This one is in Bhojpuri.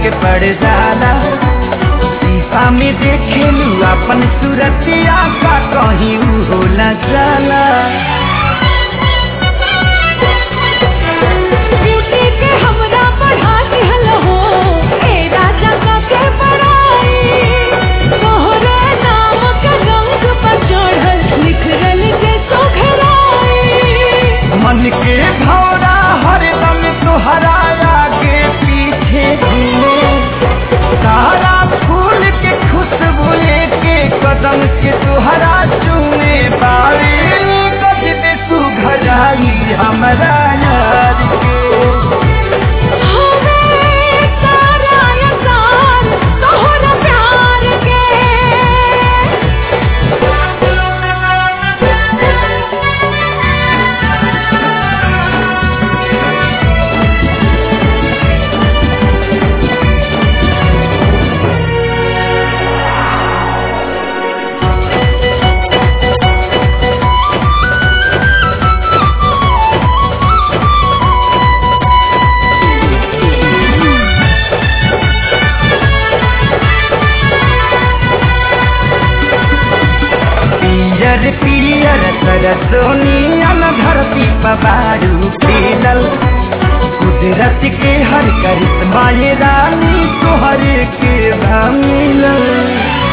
के पड़ जाला शीशा में देखेलू अपन सूरतिया का कहीं ऊ होला जाला ब्यूटी के हमरा बढ़ा दिहल हो ए राजा का के बड़ाई तोहरे नाम के रंग पर चढ़ल निखरल के सोघराई मन के भौरा हरदम तुहरा आगे पीछे घूमे सारा फूल के खुशबू के कदम के तुहरा चूमे बारे गजब सुघराई हमरा यार के हमें सारा इंसान तोहरा प्यार के पियर पियर सरसोनियन धरती पबारू खेलल कुदरत के हर करिश्मा ये रानी तोहरे के भमिलल